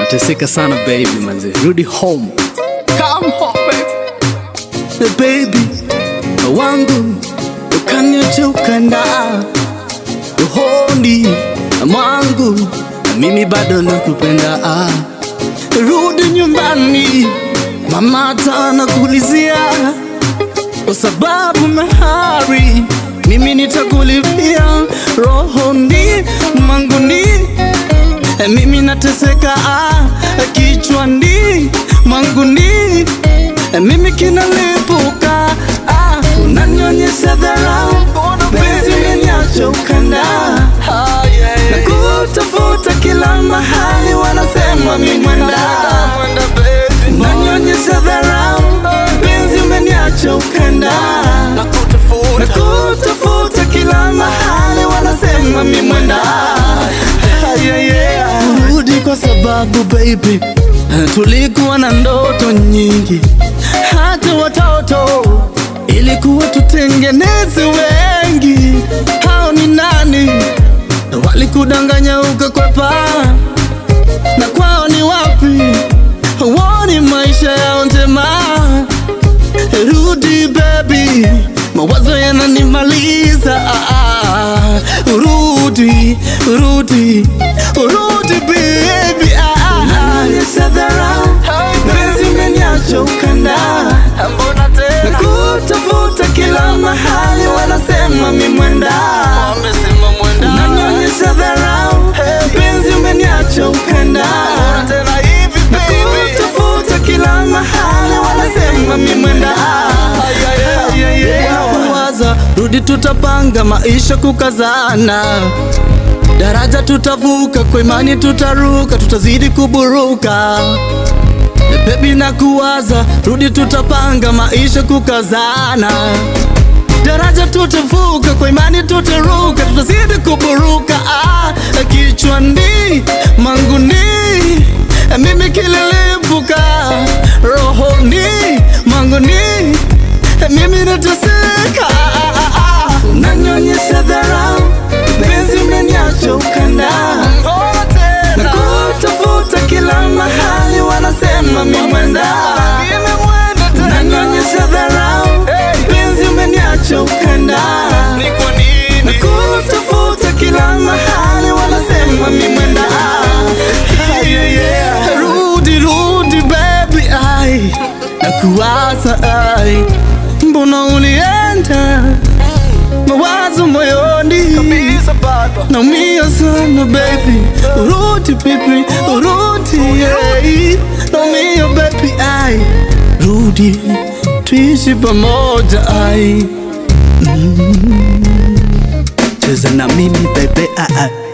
nateseka sana baby manze rudi home come home baby, baby wangu ukaniacha ukanda rohoni mwangu na mimi bado nakupenda ah. rudi nyumbani mama atanakulizia kwa sababu mahari mimi nitakulipia rohoni mwanguni mimi nateseka ah, kichwani mwanguni mimi kinalipuka ah, unanyonyesha dharau penzi umeniacha ukanda na kutafuta kila mahali wanasema mi mwenda unanyonyesha dharau penzi umeniacha ukanda na kutafuta kila mahali wanasema mi mwenda yeah, yeah. Rudi kwa sababu baby tulikuwa na ndoto nyingi hata watoto ilikuwa tutengeneze wengi hao ni nani walikudanganya ukakwepa na kwao ni wapi woni maisha yao njema rudi baby mawazo yananimaliza ah, ah. rudi rudi rudi baby ah, ah. Unanionyesha dharau penzi umeniacha ukanda na kutafuta kila mahali wanasema mi mwenda unanionyesha dharau penzi umeniacha ukanda na kutafuta kila mahali wanasema mi mwenda waza rudi tutapanga maisha kukazana daraja tutavuka kwa imani tutaruka tutazidi kuburuka bebi na kuwaza rudi tutapanga maisha kukazana daraja tutavuka kwa imani tutaruka tutazidi kuburuka ah, kichwani manguni mimi kililipuka rohoni manguni mimi nateseka ah, ah, ah. unanyonyesha dharau penzi umeniacha ukanda na kutafuta kila mahali wanasema mi mwenda unanyonyesha dharau penzi umeniacha ukanda na kutafuta kila mahali wanasema mi mwenda yeah, yeah. rudi rudi baby ai nakuwaza ai mbona ulienda mawazo moyoni naumia sana baby urudi baby urudi yeah. naumia baby ai rudi tuishi pamoja ai mm. cheza na mimi baby ai